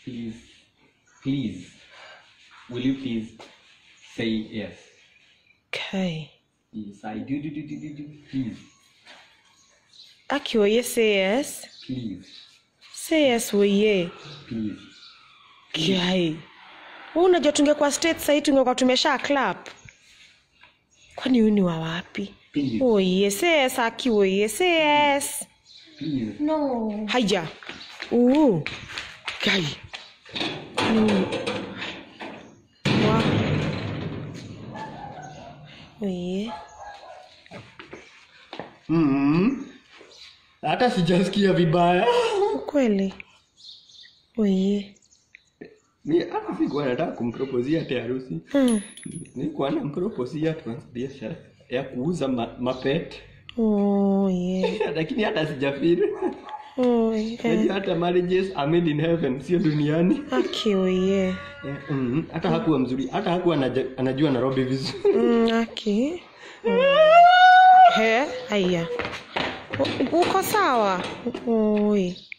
please please will you please say yes Okay. yes i do do do do do, do. please Aki oye say yes. please Say yes oye. please Kai. Wewe unajua tungekuwa state sasa tungekuwa tumesha clap. Kwani huyu ni wa wapi? please Oye, say yes Aki oye, say yes. please No. Haya. Uu. Kai. Mm. Wa. Oye. mm hata sijasikia vibaya Ukweli. Oye. mi hata sikuwa nataka kumproposia hata harusi Hmm. nilikuwa namproposia tuanze biashara ya kuuza ma, mapet Oye. lakini hata sijafiri Oye. Unajua hata marriages are made in heaven sio duniani Aki oye. Eh, mm, hata hakuwa mzuri hata hakuwa anaja- anajua nairobi vizuri Mm, Aki. He, haya. U- Uko sawa? Oi.